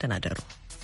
ተናደሩ።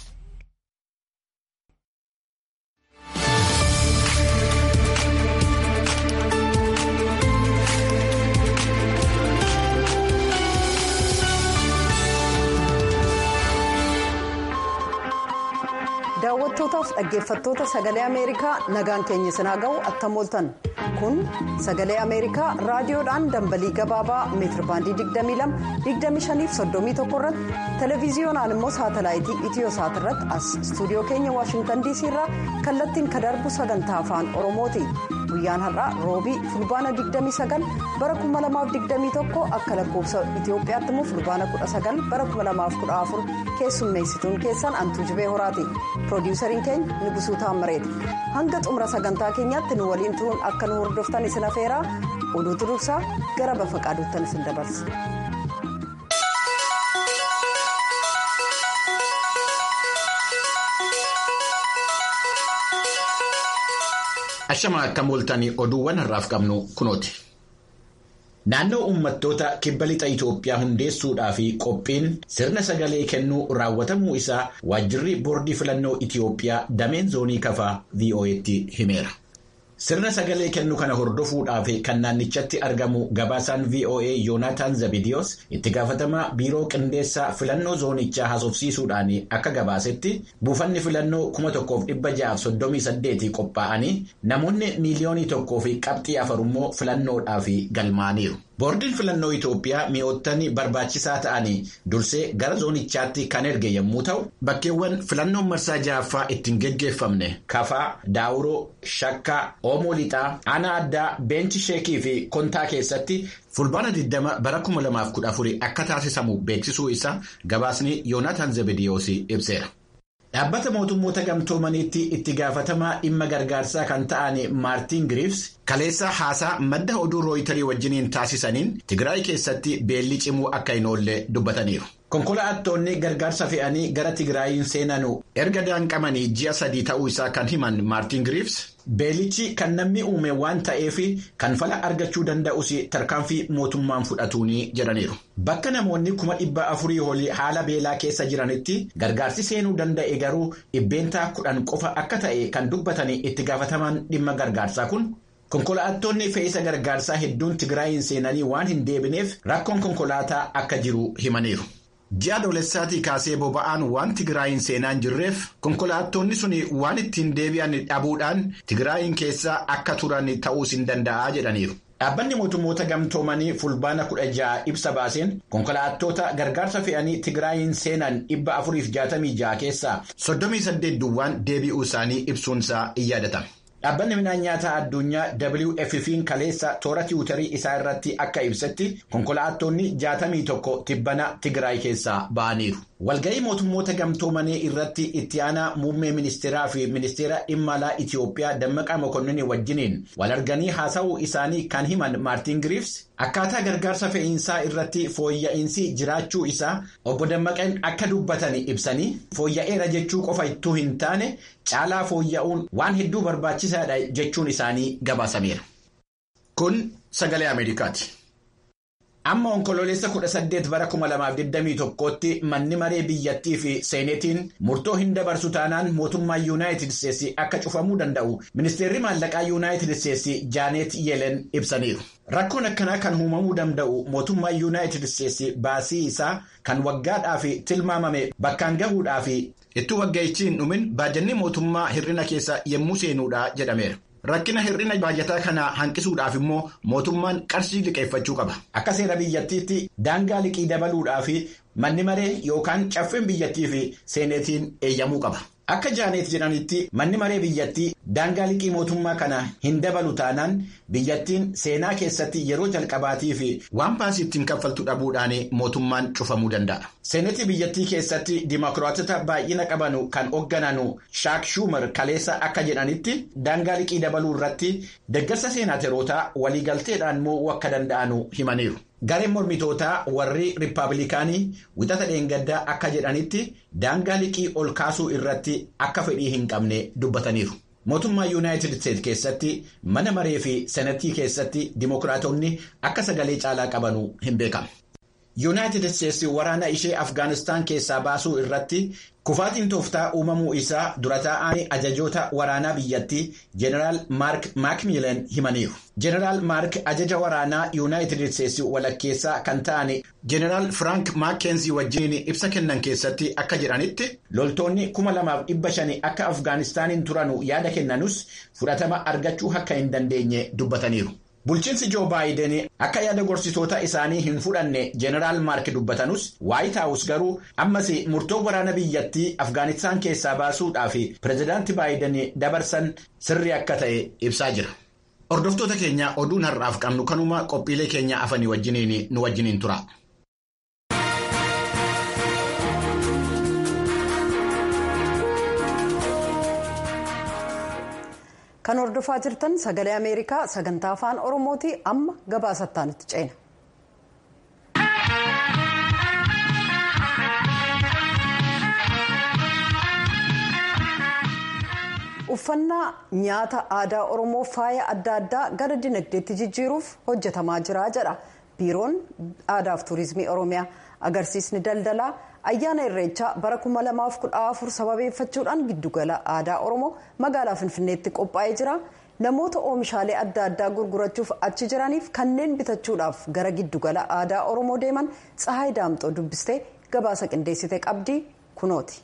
daawwattootaaf dhaggeeffattoota sagalee ameerikaa nagaan keenya sinaa ga'u attam ooltan kun sagalee ameerikaa raadiyoodhaan dambalii gabaabaa meetirbaandii 22-25-31 irratti televiziyoonaan immoo saatalaayitii itiyoosaat irratti as istuudiyoo keenya waashingtan diisii irraa kallattiin ka darbu sagantaa afaan oromooti guyyaan har'aa roobii fulbaana 29 bara 2021 akka lakkoofsa itiyoophiyaatti immoo fulbaana 19 bara 2014 keessummeessituun keessan antuu jibee horaati. piroodiwusariin keenya nibusuu taammareeti hanga xumura sagantaa keenyaatti nu waliin turuun akka nu hordoftan isin afeeraa oduutu dursaa gara bafa qaaduuttan isin dabarsa. Ashama akka mooltanii oduuwwan har'aaf qabnu kunooti. Naannoo uummattoota kibba lixa Itoophiyaa hundeessuudhaa fi qophiin sirna sagalee kennuu raawwatamuu isaa waajjirri boordii filannoo Itoophiyaa dameen zoonii kafaa VOA'tti himeera. Sirna sagalee kennuu kana hordofuudhaaf kan naannichatti argamu gabaasaan VOA Yoonaatan Zabidiyoos itti gaafatamaa biiroo qindeessaa filannoo zoonichaa haasofsiisuudhaan akka gabaasetti buufanni filannoo 1638 qophaa'anii namoonni miiliyoonii tokkoo fi qabxii afur immoo filannoodhaaf galmaaniiru. Boordiin filannoo Itoophiyaa mi'oottan barbaachisaa ta'anii dursee gara zoonichaatti kan erge yommuu ta'u bakkeewwan filannoon marsaa ja'affaa ittiin geggeeffamne kafaa, daawuroo, shakkaa, oomoo lixaa, aanaa addaa, beenchi sheekii fi kontaa keessatti fulbaana 20 bara 2014 akka taasisamu beeksisuu isaa gabaasni Yoonaatan Zebediyoos ibseera. Dhaabbata mootummoota gamtoomaniitti itti gaafatamaa dhimma gargaarsaa kan ta'an Maartiin Giriifs kaleessa haasaa madda oduu rooyitarii wajjiniin taasisaniin Tigraay keessatti beelli cimuu akka hin oolle dubbataniiru. Konkolaattonni gargaarsa fe'anii gara Tigraayiin seenanu erga daanqamanii ji'a sadii ta'uu isaa kan himan Maartiin Giriifs beelichi kan namni uume waan ta'eef kan fala argachuu danda'us tarkaanfii mootummaan fudhatuuni jedhaniiru. Bakka namoonni kuma dhibba afurii olii haala beelaa keessa jiranitti gargaarsi seenuu danda'e garuu dhibbeentaa kudhan qofa akka ta'e kan dubbatan itti gaafatamaan dhimma gargaarsaa kun. Konkolaattonni fe'isa gargaarsaa hedduun Tigraayiin seenanii waan hin deebineef rakkoon konkolaataa akka jiru himaniiru. Ji'a adoolessaatii kaasee boba'aan waan Tigraayiin seenaa hin jirreef konkolaattonni sun waan ittiin deebi'an dhabuudhaan Tigraayiin keessa akka turan ta'uus hin danda'a jedhaniiru. Dhaabbanni mootummoota gamtoomanii fulbaana kudha ja'a ibsa baaseen konkolaattota gargaarsa fe'anii Tigraayiin seenan dhibba afuriif jaatamii ja'a keessaa soddomii saddeet duwwaan deebi'uu isaanii ibsuunsaa in yaadatama. Dhaabbanni midhaan nyaataa addunyaa WFP'n kaleessa toora tiwutarii isaa irratti akka ibsetti konkolaattonni jaatamii tokko tibbana Tigraay keessaa ba'aniiru. Walga'ii mootummoota gamtoomanii irratti itti aanaa muummee ministeeraa fi ministeera dhimma alaa Itiyoophiyaa Dammaqaa Mokonnin wajjiniin wal arganii haasa'uu isaanii kan himan Maartiin Giriifs akkaataa gargaarsa fe'iinsaa irratti fooyya'insi jiraachuu isaa obbo Dammaqeen akka dubbatan ibsanii fooyya'eera jechuu qofa ittuu hin taane caalaa fooyya'uun waan hedduu barbaachisaadha jechuun isaanii gabaasameera. Kun sagalee Ameerikaati. Amma onkololeessa 18 bara 2021tti manni maree biyyattii fi seenetiin murtoo hin dabarsu taanaan mootummaa yuunaayitid isteetsi akka cufamuu danda'u ministeerri maallaqaa yuunaayitid isteetsi jaanet yeelen ibsaniiru. Rakkoon akkanaa kan uumamuu danda'u mootummaa yuunaayitid isteetsi baasii isaa kan waggaadhaaf tilmaamame bakkaan gahuudhaaf ittuu wagga'ichi hin dhumin baajanni mootummaa hir'ina keessa yommuu seenuudha jedhameera. Rakkina hir'ina baajataa kana hanqisuudhaaf immoo mootummaan qarshii liqeeffachuu qaba. Akka seera biyyattiitti daangaa liqii dabaluudhaaf manni maree yookaan caffeen biyyattii fi seenetiin eeyyamuu qaba. Akka jaaneet jedhanitti manni maree biyyattii daangaa liqii mootummaa kana hin dabalu taanaan biyyattiin seenaa keessatti yeroo jalqabaatii fi waan baasii ittiin kaffaltu dhabuudhaan mootummaan cufamuu danda'a. Seenetii biyyattii keessatti dimokiraatota baay'ina qabanu kan hooggananu shaak shuumar kaleessa akka jedhanitti daangaa liqii dabaluu irratti deeggarsa seenaaterootaa waliigalteedhaan mo'uu akka danda'anu himaniiru. Gareen mormitootaa warri riippaabilikaanii wixata dheengaddaa akka jedhanitti daangaa liqii ol kaasuu irratti akka fedhii hin qabne dubbataniiru. Mootummaa Yuunaayitid Isteetsi keessatti mana maree fi senatii keessatti dimokiraatonni akka sagalee caalaa qabanu hin beekamu. yuunaayitid isteetsi waraana ishee afgaanistaan keessaa baasuu irratti kufaatiin tooftaa uumamuu isaa dura taa'anii ajajoota waraanaa biyyattii jeneraal maark maakmiilan himaniiru. jeneraal maark ajaja waraanaa yuunaayitid isteetsi walakkeessaa kan ta'an jeneraal firaank maakkeenzi wajjin ibsa kennan keessatti akka jedhanitti loltoonni kuma lamaaf dhibba shanii akka afgaanistaaniin turanu yaada kennanus fudhatama argachuu akka hin dandeenye dubbataniiru. Bulchiinsi Joo Baayiden akka yaada gorsitoota isaanii hin fudhanne jeneraal maark dubbatanus waayit haawus garuu ammas murtoo waraana biyyattii afgaanistaan keessaa baasuudhaaf pireezidaanti Baayiden dabarsan sirrii akka ta'e ibsaa jira. Hordoftoota keenya oduun har'aaf qabnu kanuma qophiilee keenya afanii wajjiniin nu wajjiniin tura. Kan hordofaa jirtan sagalee Ameerikaa sagantaa afaan Oromooti amma gabaasattaan itti ceena. Uffannaa nyaata aadaa Oromoo faaya adda addaa gara dinagdeetti jijjiiruuf hojjetamaa jira jedha biiroon aadaaf tuurizimii Oromiyaa agarsiisni daldalaa. ayyaana irreechaa bara 2014 sababeeffachuudhaan giddugala aadaa oromoo magaalaa finfinneetti qophaa'ee jira namoota oomishaalee adda addaa gurgurachuuf achi jiraniif kanneen bitachuudhaaf gara giddugala aadaa oromoo deeman tsahaay daamxoo dubbistee gabaasa qindeessite qabdii kunooti.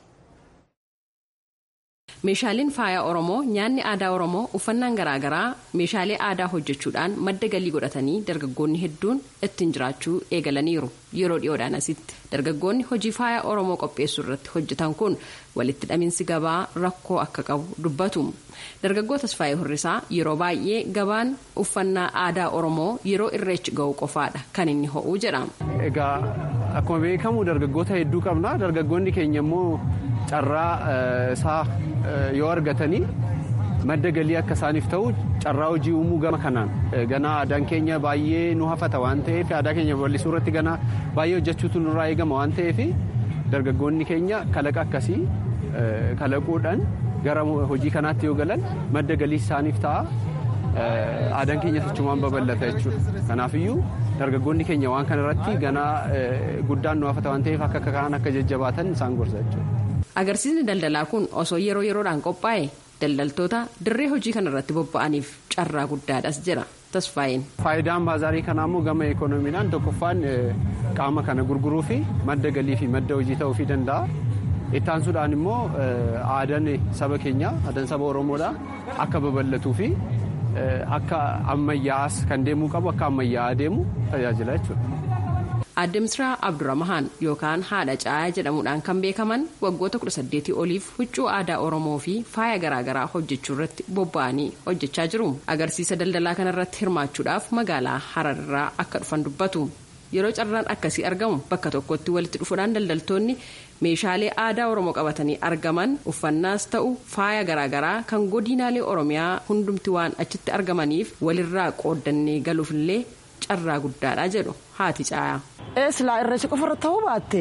meeshaaleen faayaa oromoo nyaanni aadaa oromoo uffannaan garaagaraa meeshaalee aadaa hojjechuudhaan madda galii godhatanii dargaggoonni hedduun ittiin jiraachuu eegalaniiru yeroo dhiyoodhaan asitti dargaggoonni hojii faayaa oromoo qopheessuu irratti hojjetan kun walitti hidhaminsi gabaa rakkoo akka qabu dubbatu dargaggoo tasfaayee hurrisaa yeroo baay'ee gabaan uffannaa aadaa oromoo yeroo irreechi ga'u qofaadha kan inni ho'uu jedha. egaa akkuma beekamu dargaggoota hedduu qabna dargaggoonni keenya immoo carraa isaa yoo argatanii madda galii akka isaaniif ta'u carraa hojii uumuu gama kanaan ganaa aadaan keenya baay'ee nu hafata waan ta'eef aadaa keenya bal'isuu irratti ganaa baay'ee hojjechuutu nurraa eegama waan ta'eef dargaggoonni keenya kalaqa akkasii kalaquudhaan gara hojii kanaatti yoo galan madda galii isaaniif ta'a aadaan keenya sochumaan babal'ata jechuudha kanaafiyyuu dargaggoonni keenya waan kana irratti ganaa guddaan nu hafata waan ta'eef akka kaan akka jajjabaatan isaan gorsa jechuudha. agarsiisni daldalaa kun osoo yeroo yeroodhaan qophaa'e daldaltoota dirree hojii kanarratti bobba'aniif carraa guddaadhas jira tasfaa'een. faayidaan baazaarii kanaa immoo gama ikoonomiidhaan tokkoffaan qaama kana gurguruu fi madda galii fi madda hojii ta'uufii danda'a. ittaansuudhaan immoo aadaan saba keenya aadaan saba oromoodha akka babal'atuu fi akka ammayyaa'as kan deemuu qabu akka ammayyaa'aa deemu tajaajila jechuudha. Aadde Misraa Abdurrahmaan yookaan haadha caayaa jedhamuudhaan kan beekaman waggoota 18 oliif huccuu aadaa Oromoo fi faaya garaagaraa hojjechuu irratti bobba'anii hojjechaa jiru. Agarsiisa daldalaa kanarratti hirmaachuudhaaf magaalaa Hararraa akka dhufan dubbatu. Yeroo carraan akkasii argamu bakka tokkotti walitti dhufuudhaan daldaltoonni meeshaalee aadaa Oromoo qabatanii argaman uffannaas ta'u faaya garaagaraa kan godinaalee Oromiyaa hundumti waan achitti argamaniif walirraa qooddannee galuufillee carraa guddaadha jedhu haati caayaa. Silaa irreecha qofarra ta'uu baatte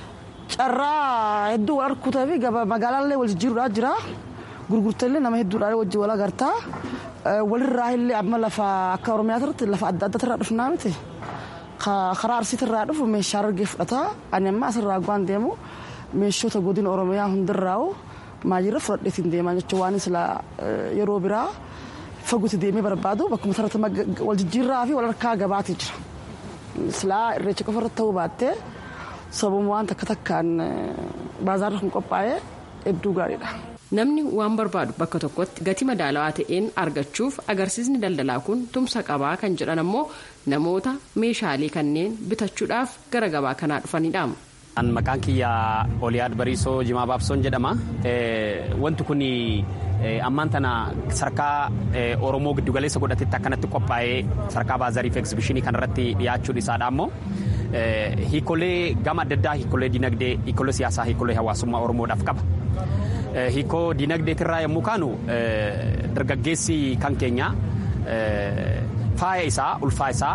carraa hedduu wal harkuutaa fi magaalaallee wal jijjiiruudhaa jira gurgurtallee nama hedduudhaan wajjin wal agartaa walirraa illee amma lafa akka oromiyaa irratti lafa adda addaatti irraa dhufnaa miti karaa arsiitti irraa dhufu meeshaa argee fudhataa ani amma asirraa waan deemu meeshota godina oromiyaa hundirraa'u maajirra fudhadheetiin deemaa jechuun waan silaa yeroo biraa faguutti deemee barbaadu bakkuma sararratti wal jijjiirraa fi wal harkaa gabaatee jira. silaa irreecha qofarratti ta'uu baattee sababuma waan takka takkaan baazaarri kun qophaa'ee hedduu gaariidha. Namni waan barbaadu bakka tokkotti gatii madaalawaa ta'een argachuuf agarsiisni daldalaa kun tumsa qabaa kan jedhan ammoo namoota meeshaalee kanneen bitachuudhaaf gara gabaa kanaa dhufanidha. Maqaan kiyya Oliyaad Bariisoo Jimaa Baabsoon jedhama. Wanti kun ammaan tana sarkaa Oromoo giddugaleessa godhatetti akkanatti qophaa'ee sarkaa baazariif egzibishinii kanarratti dhiyaachuun isaadha ammoo hiikolee gama adda addaa hiikolee dinagdee hiikolee siyaasaa hiikolee hawaasummaa Oromoodhaaf qaba. Hiikoo dinagdeetirraa yommuu kaanu dargaggeessi kan keenya faaya isaa ulfaa isaa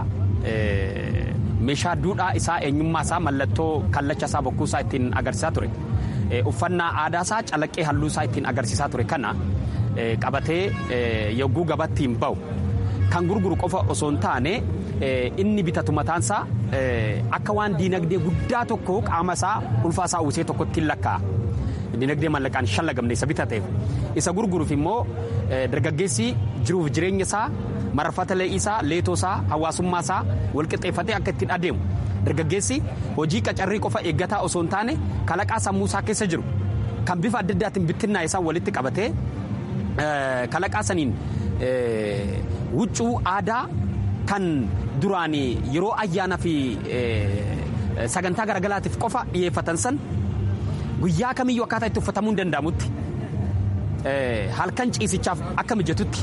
meeshaa duudhaa isaa eenyummaa isaa mallattoo kallacha isaa bokkuu isaa ittiin agarsiisaa ture uffannaa aadaa isaa calaqqee halluu isaa ittiin agarsiisaa ture kana qabatee yogguu gabattiin bahu kan gurguru qofa osoo hin taane inni bitatu mataansaa akka waan diinagdee guddaa tokko qaama isaa ulfaa isaa uwwisee tokkotti hin lakkaa'a. Diinagdee mallaqaan shallagamne isa bitateef isa gurguruuf immoo dargaggeessi jiruuf jireenya isaa marfata lee'ii isaa leetoo isaa hawaasummaa isaa walqixxeeffatee akka ittiin adeemu dargaggeessi hojii qacarrii qofa eeggataa osoo hin taane kalaqaa sammuu isaa keessa jiru kan bifa adda addaatiin bittinnaa isaa walitti qabatee kalaqaa saniin huccuu aadaa kan duraan yeroo ayyaana fi sagantaa garagaraatiif qofa dhiyeeffatan san guyyaa kamiyyuu akkaataa itti uffatamuu hin danda'amutti halkan ciisichaaf akka mijatutti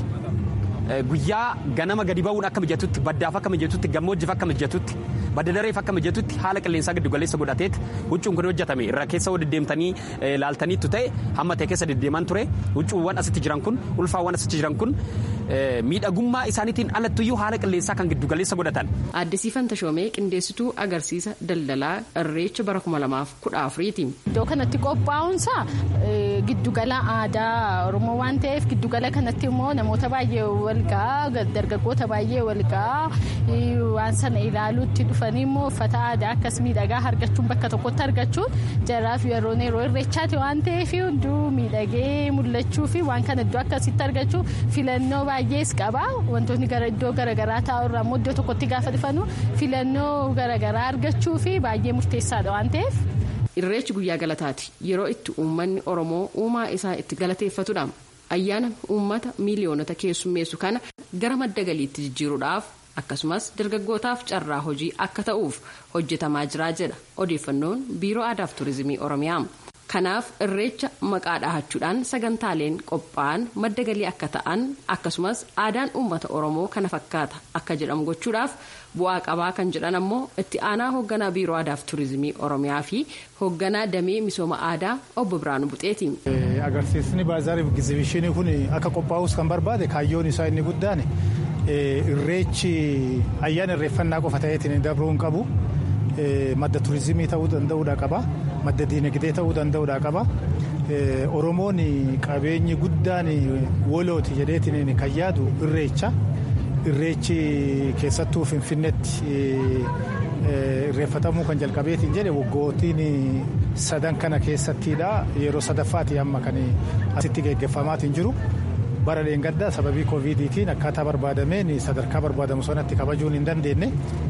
guyyaa ganama gadi ba'uun akka mijatutti baddaaf akka mijatutti gammoojjiif akka mijatutti baddadareef akka mijatutti haala qilleensaa giddu galeessa godhateet huccuun kun hojjetame irra keessa deddeemtanii laaltaniittu ta'e hamma ta'e keessa deddeeman ture huccuuwwan asitti jiran kun ulfaawwan asitti jiran kun miidhagummaa isaaniitiin alattuyyuu haala qilleensaa kan giddu galeessa godhatan. Addisiifan Tashoomee qindeessituu agarsiisa daldalaa irreecha bara kuma lamaaf kudha afuriiti. Iddoo kanatti qophaa'uunsaa giddugala aadaa Oromoo waan ta'eef giddugala kanatti immoo namoota baay'ee walgaa dargaggoota baay'ee walgaa waan sana ilaaluutti dhufanii immoo uffata aadaa akkas miidhagaa argachuun bakka tokkotti argachuun jaraaf yeroo yeroo irreechaati waan ta'eef hunduu miidhagee mul'achuu fi waan kana iddoo akkasitti argachuu filannoo baay'ees qaba wantoonni gara iddoo garaagaraa taa'urraa immoo iddoo tokkotti gaafa dhufanu filannoo garaagaraa argachuu fi baay'ee murteessaadha waan ta'eef. Irreechi guyyaa galataati yeroo itti uummanni Oromoo uumaa isaa itti galateeffatudha. Ayyaana uummata miiliyoonota keessummeessu kana gara madda galiitti jijjiiruudhaaf akkasumas dargaggootaaf carraa hojii akka ta'uuf hojjetamaa jira jedha odeeffannoon biiroo aadaaf turizimii oromiyaa. Kanaaf irreecha maqaa dhahachuudhaan sagantaaleen qophaa'an madda galii akka ta'an akkasumas aadaan uummata oromoo kana fakkaata akka jedhamu gochuudhaaf bu'aa qabaa kan jedhan ammoo itti aanaa hoogganaa biiroo aadaaf turizimii oromiyaa fi hoogganaa damee misooma aadaa obbo Biraanuu Buxeeti. Agarsiisni baazaariif egzibishinii kun akka qophaa'us kan barbaade kaayyoon isaa inni guddaan irreechi ayyaana irreeffannaa qofa ta'eetiin dabruu hin qabu. madda turizimii ta'uu danda'uudha qaba madda diinagdee ta'uu danda'uudha qaba oromoon qabeenyi guddaan wolooti jedheetiin kan yaadu irreecha irreechi keessattuu finfinnetti irreeffatamuu kan jalqabeetiin jedhe waggootiin sadan kana keessattiidha yeroo sadaffaati amma kan asitti geggeeffamaatiin jiru. bara dheengaddaa sababii kooviidiitiin akkaataa barbaadameen sadarkaa barbaadamu sanatti kabajuun hin dandeenye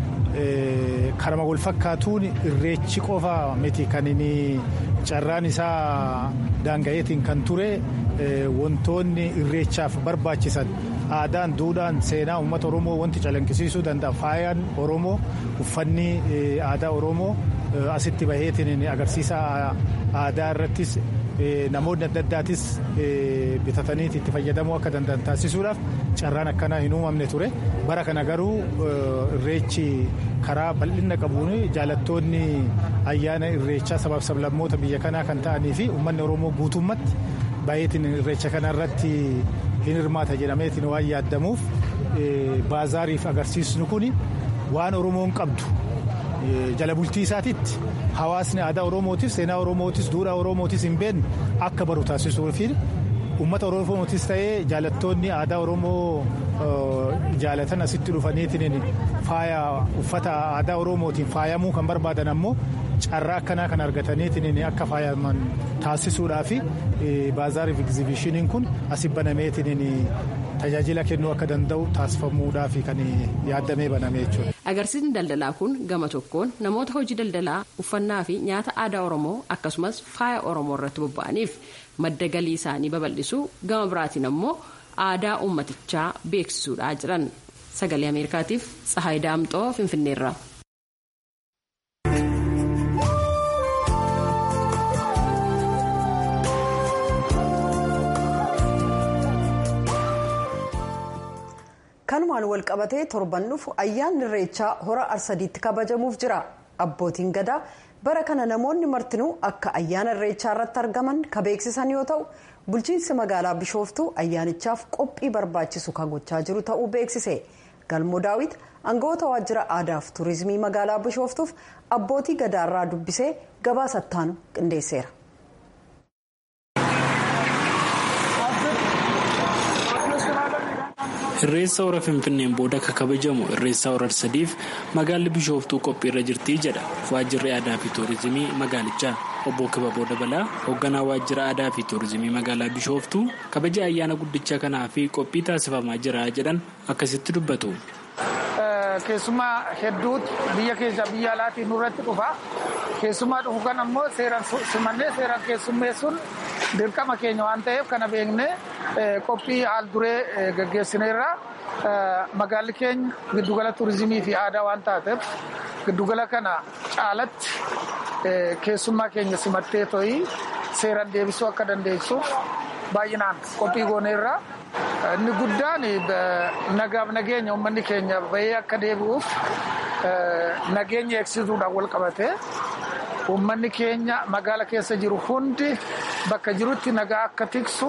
karama wal fakkaatuun irreechi qofa miti kan inni carraan isaa daanga'eetiin kan ture wantoonni irreechaaf barbaachisan aadaan duudhaan seenaa uummata oromoo wanti calaqqisiisuu danda'a faayaan oromoo uffanni aadaa oromoo asitti baheetiin agarsiisa aadaa irrattis namoonni adda addaatis bitatanii itti fayyadamuu akka danda'an taasisuudhaaf carraan akkanaa hin uumamne ture bara kana garuu irreechi karaa bal'ina qabuun jaalattoonni ayyaana irreechaa sabaaf sablammoota biyya kanaa kan ta'anii fi uummanni oromoo guutummatti baay'eetiin irreecha kana irratti hin hirmaata jedhameetiin waan yaaddamuuf baazaariif agarsiisnu kun waan oromoon qabdu. jala bultii isaatiitti hawaasni aadaa oromootis seenaa oromootis duudhaa oromootis hin beekne akka baru taasisuu fi uummata oromootis ta'ee jaalattoonni aadaa oromoo jaalatan asitti dhufaniitiin faaya uffata aadaa oromootiin faayamuu kan barbaadan ammoo carraa akkanaa kan argataniitiin akka faayaman taasisuudhaa fi baazaariif egzibishiniin kun asi banameetiin tajaajila kennuu akka danda'u taasifamuudhaaf kan yaadamee baname jechuudha. Agarsiisni daldalaa kun gama tokkoon namoota hojii daldalaa uffannaa fi nyaata aadaa Oromoo akkasumas faaya Oromoo irratti bobba'aniif madda galii isaanii babal'isuu gama biraatiin ammoo aadaa uummatichaa beeksisuudhaa jiran. Sagalee Ameerikaatiif Tsahaay Daamxoo Finfinneerra. kanumaan wal qabatee torban dhufu ayyaanni irreechaa hora arsadiitti kabajamuuf jira abbootiin gadaa bara kana namoonni martinuu akka ayyaana irreechaa irratti argaman ka beeksisan yoo ta'u bulchiinsi magaalaa bishooftuu ayyaanichaaf qophii barbaachisu kan gochaa jiru ta'uu beeksise galmoo daawit aangawoota waajjira aadaaf tuurizimii magaalaa bishooftuuf abbootii gadaarraa dubbisee gabaasattaan qindeesseera. Irreessa hora Finfinneen booda akka kabajamu irreessa hora sadiif magaalli Bishooftuu qophiirra jirti jedha waajjirri aadaa fi tuurizimii magaalichaa. Obbo Kibaboo Dabalaa hoogganaa waajjira aadaa fi tuurizimii magaalaa Bishooftuu kabaja ayyaana guddicha kanaa fi qophii taasifamaa jira jedhan akkasitti dubbatu. Keessumaa hedduutu biyya keessa biyya alaatiin nurratti dhufa. Keessumaa dhufu kan ammoo seeraan simannee seeraan keessummeessuun dirqama keenya waan ta'eef kana beeknee qophii haal duree gaggeessineerra. Magaalli keenya giddugala tuurizimii fi aadaa waan taateef giddugala kana caalatti keessummaa keenya simattee to'ii seeraan deebisuu akka dandeessuuf baay'inaan qophii gooneerra. Inni guddaan nagaaf nageenya uummanni keenya bahee akka deebi'uuf nageenya eegsisuudhaan wal qabate uummanni keenya magaala keessa jiru hundi bakka jirutti nagaa akka tiksu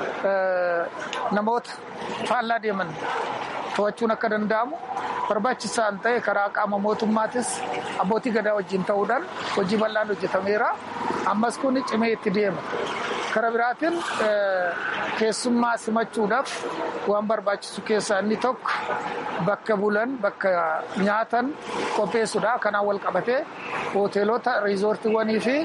namoota faallaa deeman to'achuun akka danda'amu barbaachisaan ta'e karaa qaama mootummaatis abbootii gadaa wajjin ta'uudhaan hojii bal'aan hojjetameera. Ammas kun cimee itti deema. Kara biraatiin keessummaa simachuudhaaf waan barbaachisu keessaa inni tokko bakka bulan bakka nyaatan qopheessuudha. Kanaan wal qabatee hoteelota riizoortiiwwanii fi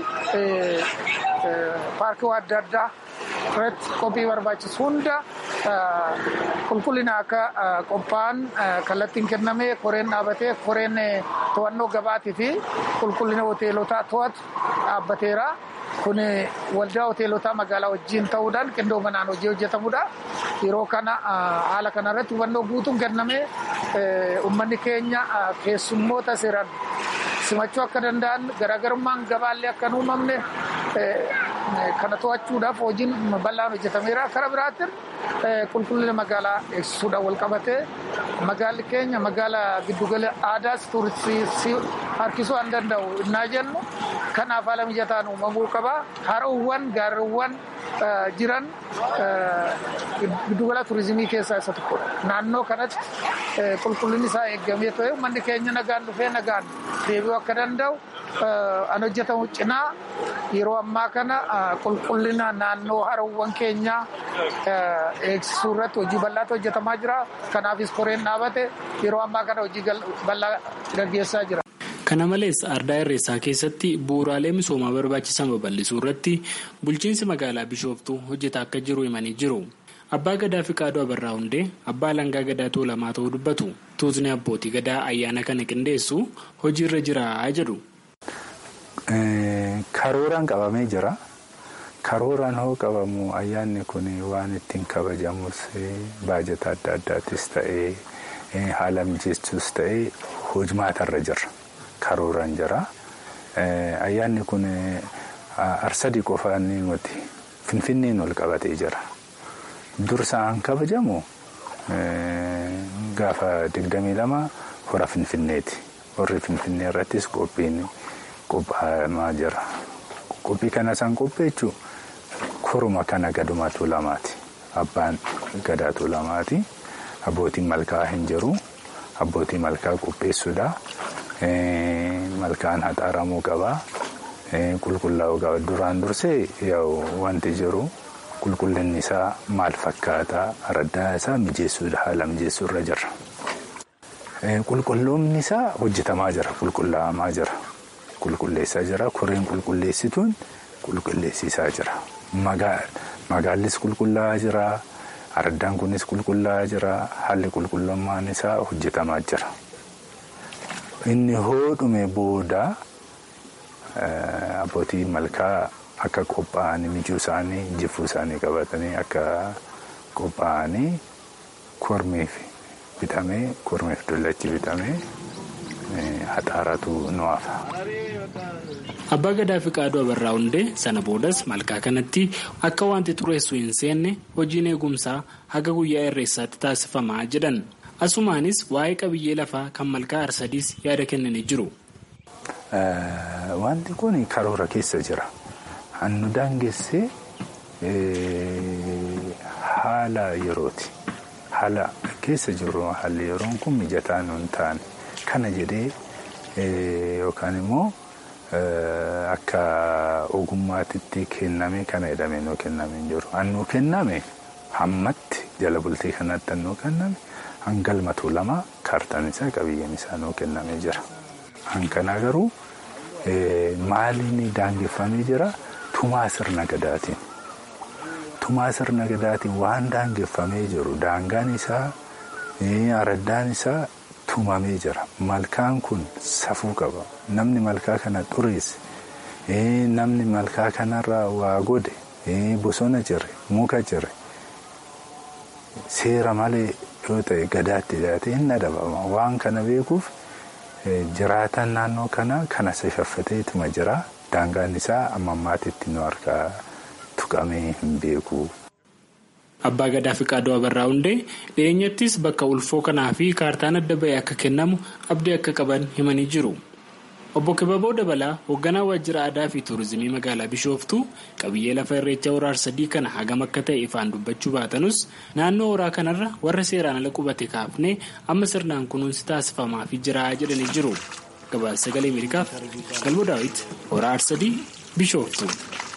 paarkiiwwan adda addaa irratti qophii barbaachisu hunda qulqullina akka qophaa'an kallattiin kennamee koreen dhaabatee koreen to'annoo gabaatii fi qulqullina hoteelotaa to'atu dhaabbateera. Kun waldaa hoteelotaa magaalaa wajjin ta'uudhaan qindoominaan hojii hojjetamudha. Yeroo kana haala kanarratti hubannoo guutuun kennamee uummanni keenya keessummoota seeraan simachuu akka danda'an garaagarummaan gabaallee akka hin uumamne kana to'achuudhaaf hojiin bal'aan hojjetameera. Kara biraatiin qulqullina magaalaa eegsisuudhaan wal qabatee magaalli keenya magaalaa giddugala aadaas tuuristii harkisuu waan danda'u innaa jennu kanaaf haala mijataan uumamuu qaba. Haroowwan gaarreewwan jiran giddugala tuurizimii keessaa isa tokkodha. Naannoo kanatti qulqullinni isaa eegamee ta'e uummanni keenya nagaan dhufee nagaan deebi'uu akka danda'u an hojjetamu cinaa yeroo ammaa kana qulqullina naannoo haroowwan keenyaa eegsisuu irratti hojii bal'aatu hojjetamaa jira. Kanaafis koreen dhaabate yeroo ammaa kana hojii bal'aa gaggeessaa jira. Kana malees ardaa irreessaa keessatti bu'uuraalee misoomaa barbaachisan babal'isuu irratti bulchiinsi magaalaa Bishooftuu hojjetaa akka jiru himanii jiru. Abbaa Gadaa Fiqaaduu Abarraa Hundee abbaa langaa gadaa tuulamaa ta'uu dubbatu. Tuutni abbootii gadaa ayyaana kana qindeessu hojiirra jira jedhu. Karooraan qabamee jira. Karooraan hoo qabamu ayyaanni kun waan ittiin kabajamus baajata adda addaatis ta'ee haala mijeessuus ta'ee hojmaatarra jira. Karooraan jira. Ayyaanni kun arsadii qofaan nuti finfinneen ol qabatee jira. Dursaan kabajamu gaafa digdamii lama hora finfinneeti. Horri finfinnee irrattis qophiin qophaa'amaa jira. Qophii kana isaan qopheechuu koruma kana gadumaa tuulamaati. Abbaan gadaa tuulamaati. Abbootiin malkaa hin jiru. Abbootii malkaa qopheessuudha. Malkaan haxaaramuu qaba. Qulqullaa'uu qaba. Duraan dursee wanti jiru qulqullinni isaa maal fakkaata? Araddaa isaa mijeessuudha. Haala mijeessuurra jira. Qulqulloomni isaa hojjetamaa jira. Qulqullaa'amaa jira. Qulqulleessaa jira. Koreen qulqulleessituun qulqulleessisaa jira. Magaallis qulqullaa'aa jira. Araddaan kunis qulqullaa'aa jira. Haalli qulqullummaan isaa hojjetamaa jira. Inni hoodhume booda abbootii malkaa akka qophaa'anii mijuu isaanii jifuu isaanii qabatanii akka qophaa'anii kormeef bitamee kormeef dullachi bitamee haxaaratu nu hafa. Abbaa Gadaa Fiqaaduu Abarraa Hundee sana boodas malkaa kanatti akka wanti xureessu hin seenne hojiin eegumsaa haga guyyaa irreessaatti taasifamaa jedhan. Asumaanis waa'ee qabiyyee lafaa kan malkaa arsadiis yaada kennanii jiru. Wanti kun karoora keessa jira. Hannu daangessee haala yerooti. Haala keessa jiru haalli yeroon kun mijataa nu hin taane. Kana jedhee yookaan immoo akka ogummaatitti kenname kana jedhamee nuu kenname hin jiru. Hannuu kenname hammatti jala bultii kanatti hannuu kenname hangalmatu lama kaartaan isaa qabiyyeen isaa nuu kennamee jira. Hankanaa garuu maaliin daangeffamee jira tumaa sirna gadaatiin. Tumaa sirna gadaatiin waan daangeffamee jiru daangaan isaa araddaan isaa tumamee jira. Malkaan kun safuu qaba. Namni malkaa kana xureesse namni malkaa kanarraa waa godhe bosona jire muka jire seera malee yoo ta'e gadaatti dhiyaate hin adabama. Waan kana beekuuf jiraatan naannoo kanaa kana shaffateetuma jira. Daangaan isaa amma ammaatitti nu harkaa tuqamee hin beeku. Abbaa Gadaa fi Qaadoo Abarraa Hundee dhiyeenyattis bakka ulfoo kanaa fi kaartaan adda ba'e akka kennamu abdii akka qaban himanii jiru. Obbo Kibaboo Dabalaa hoogganaa waajjira aadaa fi tuurizimii magaalaa Bishooftuu qabiyyee lafa irreecha horaa sadii kana hagam akka ta'e ifaan dubbachuu baatanus naannoo horaa kanarra warra seeraan ala qubate kaafnee amma sirnaan kunuunsi taasifamaafii jira jedhanii jiru. Gabaasa sagalee Ameerikaaf Galbo Daawit horaa sadii Bishooftuu.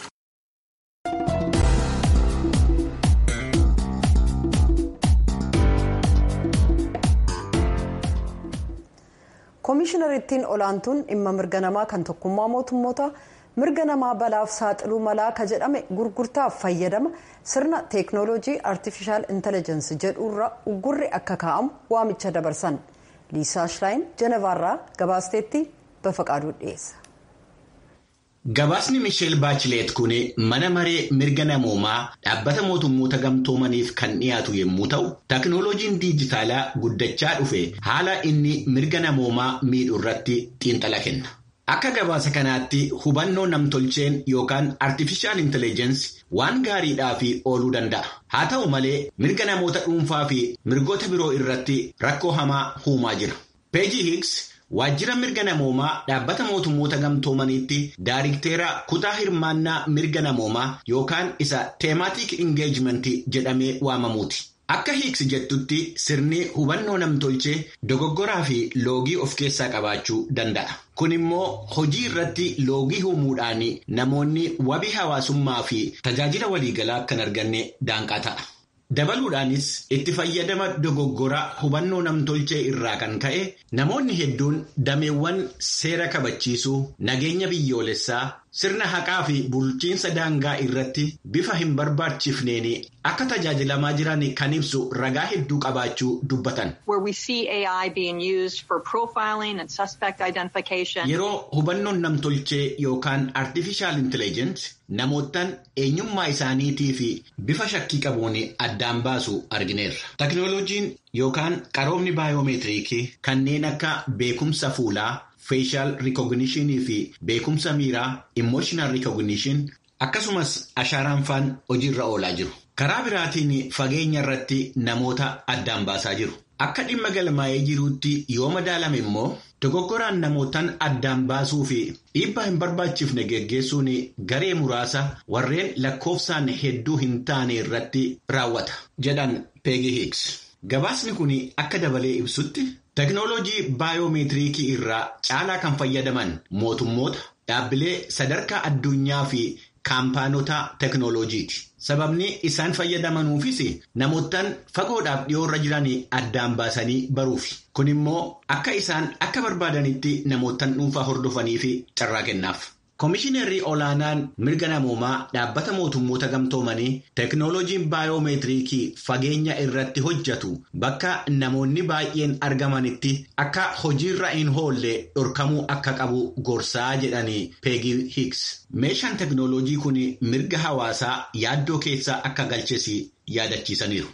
koomishinariittiin olaantuun dhimma mirga namaa kan tokkummaa mootummoota mirga namaa balaaf saaxiluu malaa ka jedhame gurgurtaaf fayyadama sirna teeknooloojii artifishaal intellijensi jedhuurra uggurri akka kaa'amu waamicha dabarsan liisaa shilaayin jenevaarraa gabaasteetti bafaqaaduu dhiyeessa. Gabaasni Misheel Baachileet kun mana maree mirga namoomaa dhaabbata mootummoota gamtoomaniif kan dhiyaatu yommuu ta'u, teknooloojiin diijitaalaa guddachaa dhufe haala inni mirga namoomaa miidhu irratti xiinxala kenna. Akka gabaasa kanaatti hubannoo namtolcheen yookaan artifishaal intellijensi waan gaariidhaaf ooluu danda'a. Haa ta'u malee mirga namoota dhuunfaa fi mirgoota biroo irratti rakkoo hamaa uumaa jira. Peeji Hiiks Waajjira mirga namoomaa dhaabbata mootummoota gamtoomaniitti daayirikteera kutaa hirmaannaa mirga namoomaa yookaan isa teemaatik ingeejimentii jedhamee waamamuuti. Akka hiiksi jettutti sirni hubannoo namtolchee dogoggoraa fi loogii of keessaa qabaachuu danda'a. Kun immoo hojii irratti loogii uumuudhaan namoonni wabii hawaasummaa fi tajaajila waliigalaa kan arganne daanqaa ta'a. Dabaluudhaanis itti fayyadama dogoggora hubannoo namtolchee irraa kan ka'e namoonni hedduun dameewwan seera kabachiisuu nageenya biyyoolessaa sirna haqaa fi bulchiinsa daangaa irratti bifa hin barbaachifneen akka tajaajilamaa jiran kan ibsu ragaa hedduu qabaachuu dubbatan. Yeroo hubannoon namtolchee yookaan artifishaal intellijensi namootaan eenyummaa isaaniitii fi bifa shakkii qabuun addaan baasu argineerra. Teknooloojiin yookaan qaroomni baayoomeetiriikii kanneen akka beekumsa fuulaa. Facial recognition fi beekumsa miiraa emotional recognition akkasumas ashaaraan faan hojiirra oolaa jiru. Karaa biraatiin fageenya irratti namoota addaan baasaa jiru. Akka dhimma galmaa'ee jiruutti yoo madaalame immoo dogoggoraan namootaan addaan baasuu fi dhiibbaa hin barbaachifne geggeessuun garee muraasa warreen lakkoofsaan hedduu hin taane irratti raawwata jedhan Peegi Hiiks. Gabaasni kun akka dabalee ibsutti. Teknooloojii baayoomeetiriikii irraa caalaa kan fayyadaman mootummoota dhaabbilee sadarkaa addunyaa fi kaampaanota teknooloojiiti. Sababni isaan fayyadamanuufis namootaan fagoodhaaf dhiyoorra jiran addaan baasanii baruufi. Kun immoo akka isaan akka barbaadanitti namootaan dhuunfaa hordofaniif carraa kennaaf. Komishiinarri olaanaan mirga namoomaa dhaabbata mootummoota gamtoomanii teknooloojiin baayoomeetiriikii fageenya irratti hojjetu bakka namoonni baay'een argamanitti akka hojiirra hin oolle dhorkamuu akka qabu gorsaa jedhanii peegii hiiks. Meeshaan teknooloojii kun mirga hawaasaa yaaddoo keessaa akka galches yaadachiisaniiru.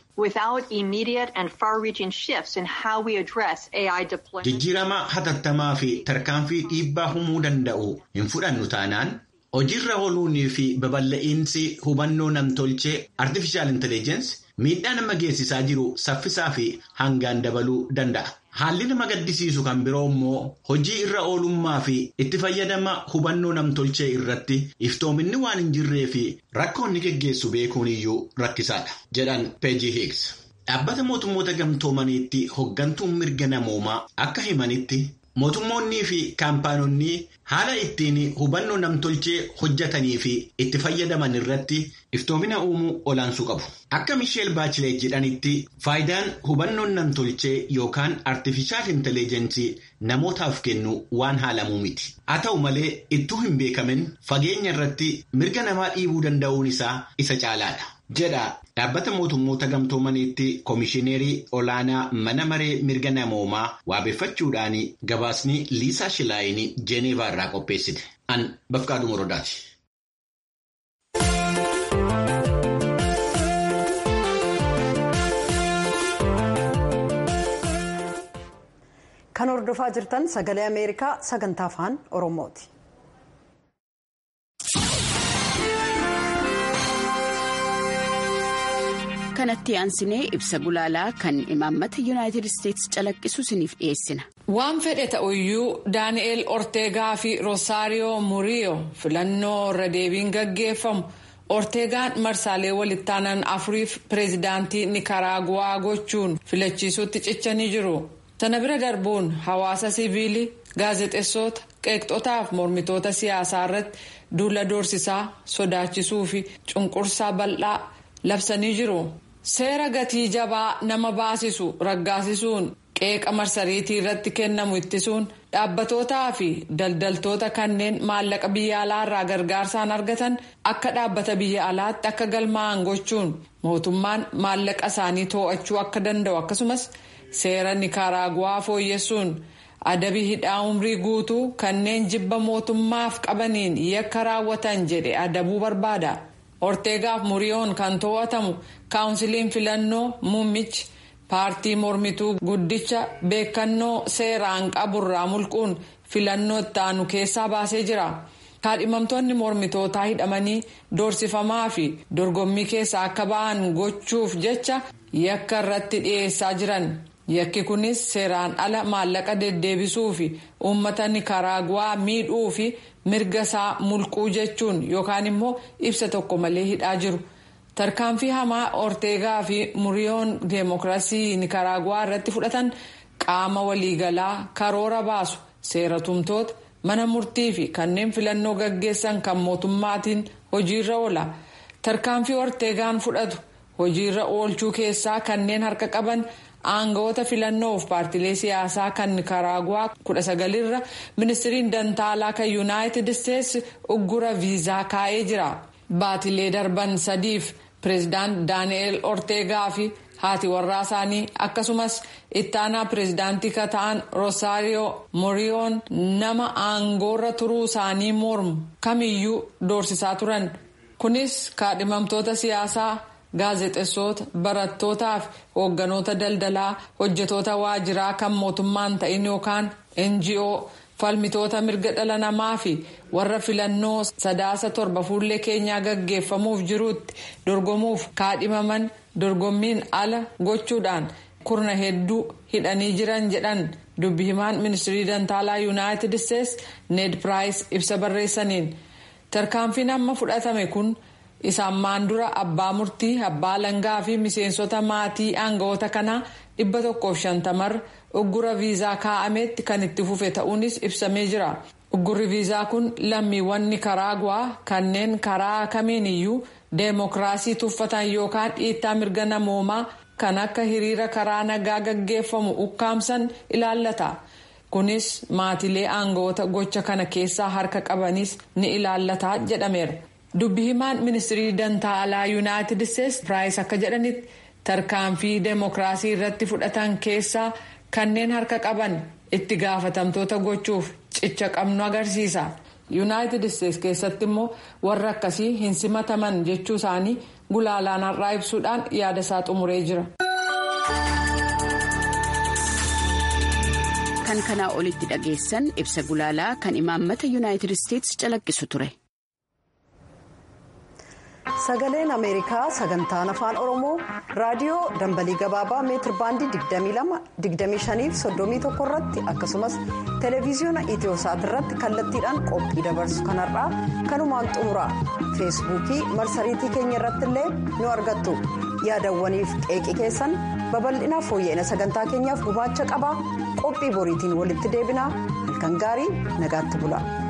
Jijjiirama hatattamaa fi tarkaanfii dhiibbaa uumuu danda'u hin fudhannu taanaan hojiirra ooluunii fi babal'a'iinsi hubannoo namtolchee artifishaal intellijensi miidhaa nama geessisaa jiru saffisaa fi hangaan dabaluu danda'a. Haalli nama gaddisiisu kan biroo immoo hojii irra oolummaa fi itti fayyadama hubannoo namtolchee irratti iftoominni waan hin jirree fi rakkoonni geggeessu beekuun iyyuu rakkisaadha jedhan peejii hiiks. Dhaabbata mootummoota gamtoomaniitti hoggantuun mirga namoomaa akka himanitti mootummoonnii fi kaampaanonni haala ittiin hubannoo namtolchee hojjetanii fi itti fayyadaman irratti iftoomina uumuu olaansuu qabu. Akka Misheel Baachilee jedhanitti faayidaan hubannoon namtolchee yookaan artifishaal intelligensii namootaaf kennu waan haalamuu miti. Haa ta'u malee ittuu hin beekamin fageenya irratti mirga namaa dhiibuu danda'uun isaa isa caalaadha. jedha dhaabbata mootummoota gamtoomaniitti koomishineerii olaanaa mana maree mirga namoomaa waabeffachuudhaan gabaasni liisaa shilaayini jeeneevaa irraa qopheessite an bafqaadhu morodaati. kan hordofaa jirtan sagalee ameerikaa sagantaa afaan oromooti. kanatti aansinee ibsa gulaalaa kan imaammata yuunaayitid isteetsi calaqqisu isiniif dhiyeessina. waan fedhe ta'uyyuu daani'eel orteegaa fi roosaariyoo muriyoo filannoo irra deebiin gaggeeffamu orteegaan marsaalee walittaanan afuriif pireezidaantii nikaraaguwaa gochuun filachiisuutti cichanii jiru sana bira darbuun hawaasa siviilii gaazexeessota qeeqxotaaf mormitoota siyaasaa irratti duula doorsisaa sodaachisuu fi cunqursaa bal'aa labsanii jiru. seera gatii jabaa nama baasisu raggaasisuun qeeqa marsariitii irratti kennamu ittisuun dhaabbatootaa fi daldaltoota kanneen maallaqa biyya alaa irraa gargaarsaan argatan akka dhaabbata biyya alaatti akka galmaa'an gochuun mootummaan maallaqa isaanii to'achuu akka danda'u akkasumas seera nikaraaguwaa fooyyessuun adabii hidhaa umrii guutuu kanneen jibba mootummaaf qabaniin yakka raawwatan jedhe adabuu barbaada. orteegaaf muriyoon kan to'atamu kaawunsiliin filannoo muummichi paartii mormituu guddicha beekannoo seeraan qaburraa mulquun filannoo itti aanu keessaa baasee jira kaadhimamtoonni mormitootaa hidhamanii doorsifamaa fi dorgommii keessaa akka ba'an gochuuf jecha yakka irratti dhiyeessaa jiran yakki kunis seeraan ala maallaqa deddeebisuu fi uummata nikaraaguwaa miidhuu fi mirga isaa mulquu jechuun yookaan immoo ibsa tokko malee hidhaa jiru tarkaanfii hamaa orteegaa fi muriyoon deemokiraasii nikaraaguwaa irratti fudhatan qaama waliigalaa karoora baasu seera tumtoota mana murtii fi kanneen filannoo gaggeessan kan mootummaatiin hojiirra oola tarkaanfii orteegaan fudhatu hojiirra oolchuu keessaa kanneen harka qaban. aangawoota filannoof paartilee siyaasaa kan nikaraaguwaa kudha sagalirra ministiriin dantaalaa kan yuunaayitid isteetsi uggura viizaa kaa'ee jira baatilee darban sadiif pireezidaant daani'eel orteegaa fi haati warraa isaanii akkasumas ittaanaa pireezidaantii kan ta'an roosaariyoo muriyoon nama aangoorra turuu isaanii mormu kamiyyuu doorsisaa turan kunis kaadhimamtoota siyaasaa. gaazexeessota barattootaa fi hoogganoota daldalaa hojjetoota waajiraa kan mootummaan ta'in yookaan ngo falmitoota mirga dhala namaa fi warra filannoo sadaasa torba fuullee keenyaa gaggeeffamuuf jiruutti dorgomuuf kaadhimaman dorgommiin ala gochuudhaan kurna hedduu hidhanii jiran jedhan dubbi himaan ministirii dantaalaa yuunaayitid isteetsi ned piraayis ibsa barreessaniin tarkaanfiin amma fudhatame kun. isaan maan dura abbaa murtii abbaa langaa fi miseensota maatii aangawoota kanaa dhibba tokkoof shantamarra uggura viizaa kaa'ameetti kan itti fufe ta'uunis ibsamee jira uggurri viizaa kun lammiiwwan nikaraaguwaa kanneen karaa kamiin iyyuu deemokiraasii tuffatan yookaan dhiittaa mirga namoomaa kan akka hiriira karaa nagaa gaggeeffamu ukkaamsan ilaallata kunis maatilee aangawoota gocha kana keessaa harka qabanis ni ilaallata jedhameera. dubbi himaan ministirii dantaalaa yuunaayitid isteetsi piraayis akka jedhanitti tarkaanfii deemokiraasii irratti fudhatan keessaa kanneen harka qaban itti gaafatamtoota gochuuf cicha qabnu agarsiisa yuunaayitid isteetsi keessatti immoo warra akkasii hin simataman jechuu isaanii gulaalaan har'aa ibsuudhaan yaada isaa xumuree jira. kan kanaa olitti dhageessan ibsa gulaalaa kan imaammata yuunaayitid isteetsi calaqqisu ture. sagaleen ameerikaa sagantaan afaan oromoo raadiyoo dambalii gabaabaa meetir baandii 25 irratti akkasumas televiziyoona itiyosaat irratti kallattiidhaan qophii dabarsu kanarraa kanumaan xumura feesbuukii marsariitii keenya irratti illee nu argattu yaadawwaniif qeeqii keessan babal'inaa fooyya'ina sagantaa keenyaaf gumaacha qabaa qophii boriitiin walitti deebinaa halkan gaarii nagaatti bula.